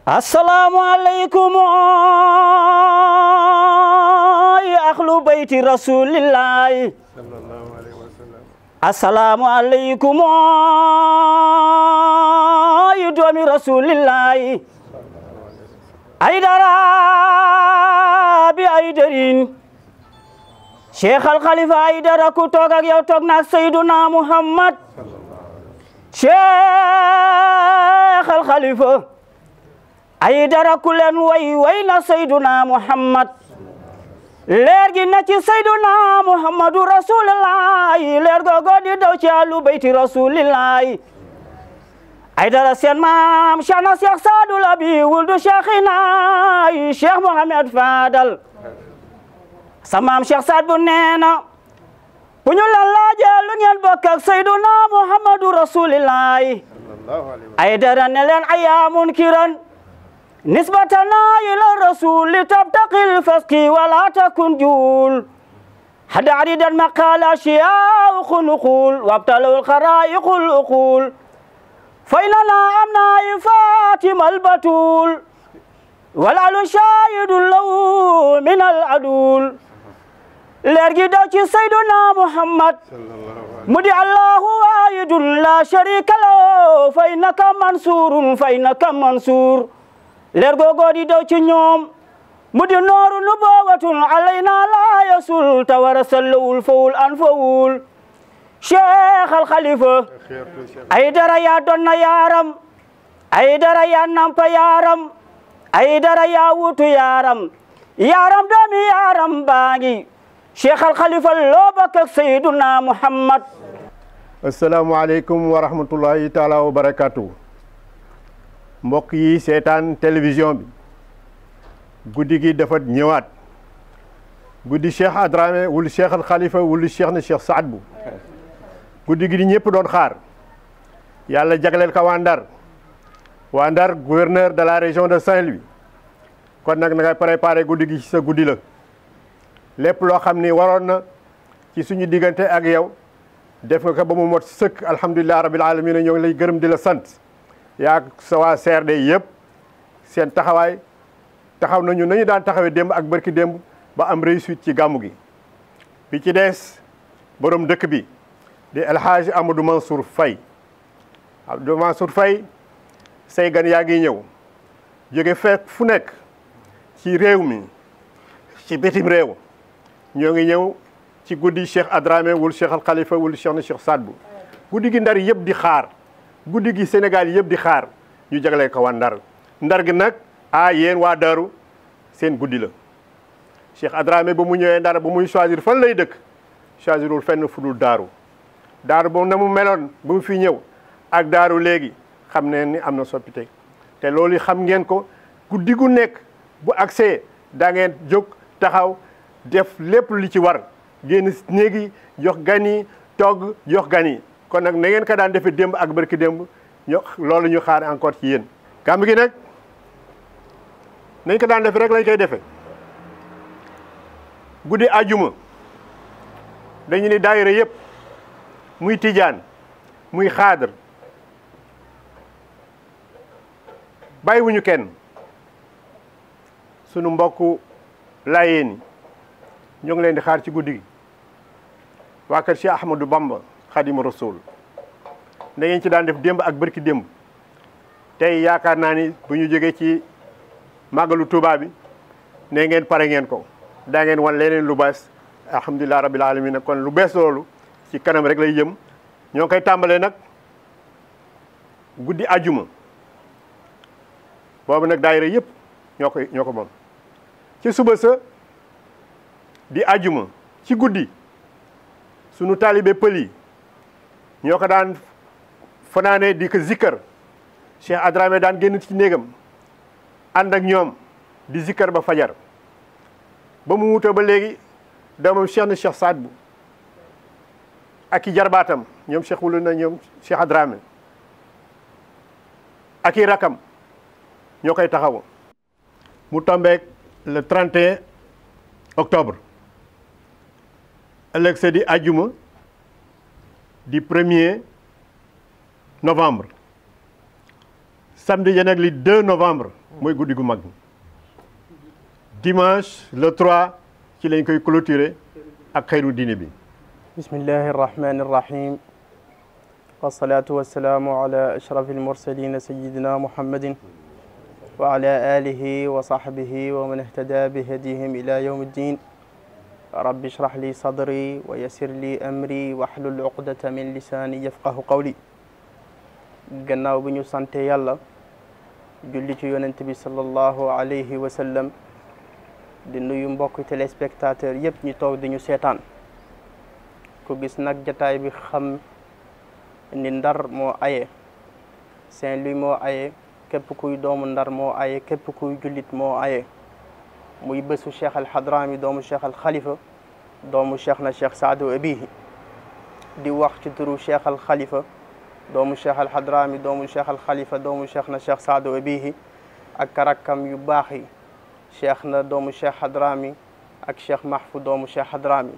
assalaamu aleykum ya ahlu bayti rasulillahi assalaamu aleykum yu doomi rasulillahi ay dara bi ay dërin cheikh al khalifa ay dara ku toog ak yow toog naak sayduna muhammad cheikh al khalifa ay dara ku leen way way na sayduna muhammad leer gi na ci sayduna muhammadu rasulillahi leer googo di daw ci alu bayti rasulillahi ay dara seen maam cheikh na cheikh saadul abi wuldu cheikhina cheikh mohamed fadal sa maam cheikh saad bu neena bu ñu la laajee lu ngeen bokk ak sayduna muhammadu rasulillahi ay dara ne leen ayaamun kiran nisbatana ila rasul tabtaqi lfaski wala takun juul hada aridan maqala shiyaahu nuqul wabtalaw lxaraiqu luqul faynana amna fatima albatul walalu shahidun lahu min aladul leer gi daw ci sayduna muhammad mu di allahu wahidun la sharika lahu fa innaka mansurun fa innaka mansur leer googo di daw ci ñoom mu di nooru nubuwatun alayna la yasul tawara sallawul fawul an fawul cheikh al khalifa ay dara yaa donna yaaram ay dara yaa nampa yaaram ay dara yaa wutu yaaram yaaram doomi yaaram baangi cheikh al khalifa loo bokk ak sayyiduna muhammad asalaamaaleykum wa rahmatullahi taala wa barakatuh mbokk yi seetaan télévision bi guddi gi dafa ñëwaat guddi cheikh Adramé wulu cheikh al khalifa wulu cheikh na cheikh Saad bu guddi gi di ñëpp doon xaar yàlla jagleel ko waa Ndar waa Ndar gouverneur de la région de Saint-Louis kon nag na ngay préparé guddi gi ci sa guddi la lépp loo xam ni waroon na ci suñu diggante ak yow def nga ko ba mu mot sëkk alhamdulilah rabil alamin ñoo ngi lay gërëm di la sant yaa sa waa CRD yëpp seen taxawaay taxaw nañu nañu daan taxawee démb ak bërki démb ba am réussite ci gàmmu gi bi ci des borom dëkk bi di El Hadj Amadou Mansour Faye Amadou Mansour Faye say gan yaa ngi ñëw jóge fekk fu nekk ci réew mi ci bitim réew ñoo ngi ñëw ci guddi Cheikh Adramé wul Cheikh Al Khalifa wul Cheikh na Cheikh Saad bu guddi gi ndar yëpp di xaar guddi gi Sénégal yëpp di xaar ñu jagleel ko waa ndar ndar gi nag ah yéen waa Daaru seen guddi la Cheikh Adramé ba mu ñëwee ndar ba muy choisir fan lay dëkk choisirul fenn fu dul daaru daaru boobu na mu meloon ba mu fi ñëw ak daaru léegi xam ne ni am na soppite te loolu xam ngeen ko guddi gu nekk bu accès daa ngeen jóg taxaw def lépp li ci war génn néegi jox gan yi togg jox gan yi kon nag na ngeen ko daan defee démb ak barki démb ñu loolu ñu xaar encore ci yéen. gàmm gi nag nañ ko daan defee rek lañ koy defee guddi ajuma dañu ni daayira yëpp muy tijaan muy xaadar bàyyiwuñu kenn sunu mbokku laayeen yi ñoo ngi leen di xaar ci guddi gi waa kër Cheikh Ahmadou Bamba Xadimu Rasul da ngeen ci daan def démb ak bërki démb tey yaakaar naa ni bu ñu jógee ci màggalu Tuubaa bi ne ngeen pare ngeen ko daa ngeen wan leneen lu bees alhamdulilah rabbil alamin kon lu bees loolu ci kanam rek lay jëm ñoo ngi koy tàmbalee nag guddi ajuma boobu nag daayira yëpp ñoo koy ñoo ko moom ci suba sa di ajuma ci guddi sunu taalibe pël yi ñoo ko daan fanaane di ko zikkar Cheikh Adramé daan génn ci néegam ànd ak ñoom di zikkar ba fajar ba mu wuta ba léegi doomam Cheikh na Cheikh Saad bu ak i jarbaatam ñoom Cheikh wulu na ñoom Cheikh Adramé ak i rakam ñoo koy taxaw mu tombeek le 31 octobre ëllëg sa di ajjuma di premier novembre samedi ja nag li 2 novembre mooy guddi gu mag dimanche le 3 ci lañ koy clôturer ak xayru diine bi bismillahi irrahmani irrahim wassalatu wassalaamu ala ashraf almursalin sayidina muhammadin wa ala alihi wa sahbihi wa man ihtada bihadihim ila yawm ddin rabbi ishrah li sadri wa yassir li amri wahlul uqdata min lisani yafqahu qawli gannaaw bi ñu sante yàlla julli ci yonent bi sallallahu alayhi wa sallam di nuyu mbokk téléspectateur yëpp ñu toog di ñu seetaan ku gis nag jataay bi xam ni ndar moo aye Saint-Louis moo aye képp kuy doomu ndar moo aye képp kuy jullit moo aye muy bésu cheikh al hadrami doomu cheikh al xalifa doomu cheikh na cheikh saadu abihi di wax ci turu cheikh al xalifa doomu cheikh al hadrami doomu cheikh al xalifa doomu cheikh na cheikh saadu abihi ak rakkam yu baax yi cheikh na doomu cheikh hadrami ak cheikh mahfu doomu cheikh hadrami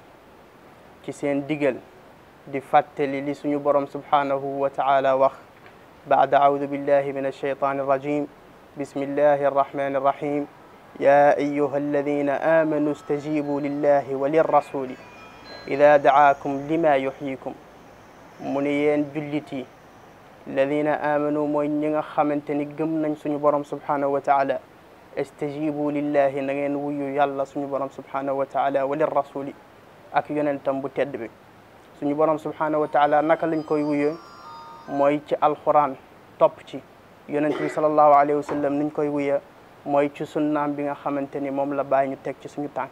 ci seen digal di fàttali li suñu borom subhanahu wa taala wax baada audu billahi min alshaytani irrajim bismillahi arrahmani irrahim ya ayuha alladina amanu stajibu lillahi wa lirrasuli ida daakum lima yuxyikum mu ne yéen jullit yi alladina amanu mooy ñi nga xamante ni gëm nañ suñu borom subhanahu wa taala istajibu lillahi na ngeen wuyu yàlla suñu borom subhanahu wa taala wa lirrasuli ak yonentam bu tedd bi suñu borom subhanahu wa taala naka lañ koy wuyee mooy ci alquran topp ci yonent bi salallahu alayhi wa sallam niñ koy wuyee mooy ci sunnaam bi nga xamante ni moom la bàyyi ñu teg ci suñu tànk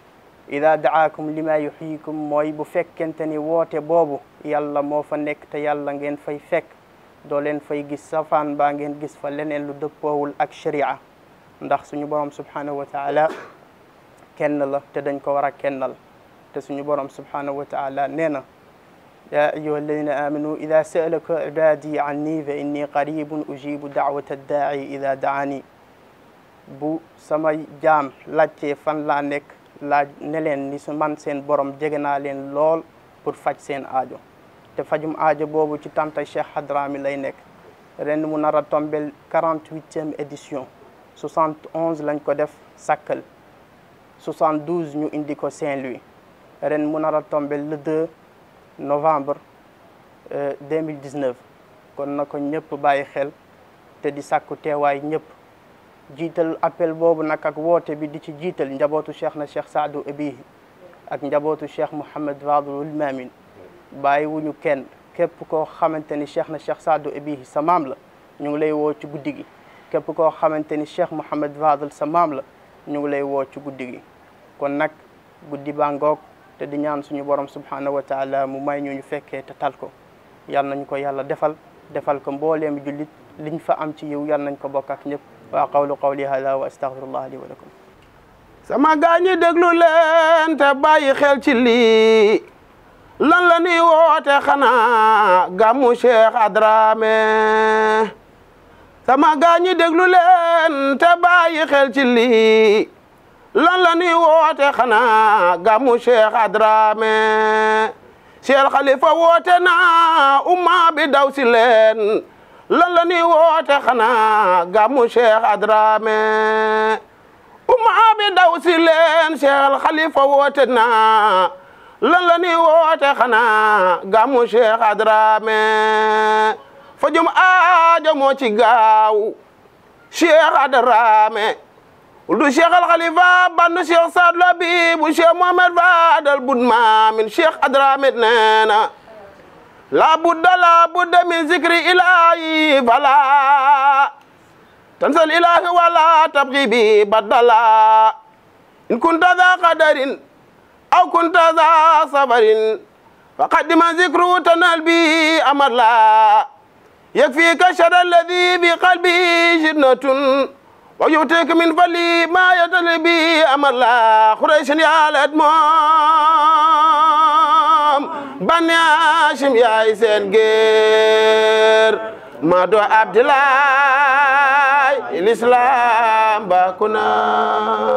ida daakum lima yuxyikum mooy bu fekkente ni woote boobu yàlla moo fa nekk te yàlla ngeen fay fekk doo leen fay gis safaan baa ngeen gis fa leneen lu dëppoowul ak sharia ndax suñu borom subhanahu wa taala kenn la te dañ ko war a kennal te suñu borom subhanahu wa taala nee na ya ayuha alladina amanu ida saalaka ibadi anni fa inni qaribun ujibu daawata daai ida daani bu sama jaam laajtee fan laa nekk laaj ne leen ni su man seen borom jege naa leen lool pour faj seen aajo te fajum aajo boobu ci tanta Cheikh Hadrami lay nekk ren mu nar a tombel quarante-huitième édition soixante onze lañ ko def Sakkal soixante douze ñu indi ko Saint-Louis ren mu nar a tombel le 2 novembre 2019 kon na ko ñëpp bàyyi xel te di sàkku teewaay ñëpp jiital appel boobu nag ak woote bi di ci jiital njabootu cheikh na cheikh Saadu Abihi ak njabootu cheikh Mouhamed Fadlul Mamin bàyyi wuñu kenn képp koo xamante ni cheikh na cheikh Saadu Abihi sa maam la ñu ngi lay woo ci guddi gi képp koo xamante ni cheikh Mouhamed Fadl sa maam la ñu ngi lay woo ci guddi gi kon nag guddi baa ngoog te di ñaan suñu borom subhanahu wa taala mu may ñu ñu fekkee te tal ko yal nañu ko yàlla defal defal ko mbooleem jullit liñ fa am ci yiw yal nañ ko bokk ak ñëpp waa qawlu qawli hada wa astaghfirullah li wa lakum sama gaañi déglu leen te bàyyi xel ci lii lan la ñuy woote xanaa gàmmu Cheikh Hadrami sama gaañi déglu leen te bàyyi xel ci lii lan la ñuy woote xanaa gàmmu Cheikh Hadrami Cheikh Khalifa woote na umma bi daw si leen lan la ñuy woote xanaa gàmmu Cheikh Hadrami umma bi daw si leen Cheikh Khalifa woote na lan la ñuy woote xanaa gàmmu Cheikh Hadrami fajum aajo moo ci gaaw Cheikh Hadrami du Cheikh Al Khalifa bandu Cheikh Saad Labibu Cheikh Mohamed Fadal bud maamin Cheikh Hadrami neena la budda la budda min zikri ilahi fala tansal ilahi wala tabghi bi badala in kunta dha qadarin aw kunta dha sabarin faqaddima zikru tanal bi amala yakfika shara alladhi bi qalbi jinnatun ويؤتيك من فلي ما يتلي به أمر لا قريش يا الأدمام بني هاشم يا إسان غير ما دو عبد الله الإسلام باكنا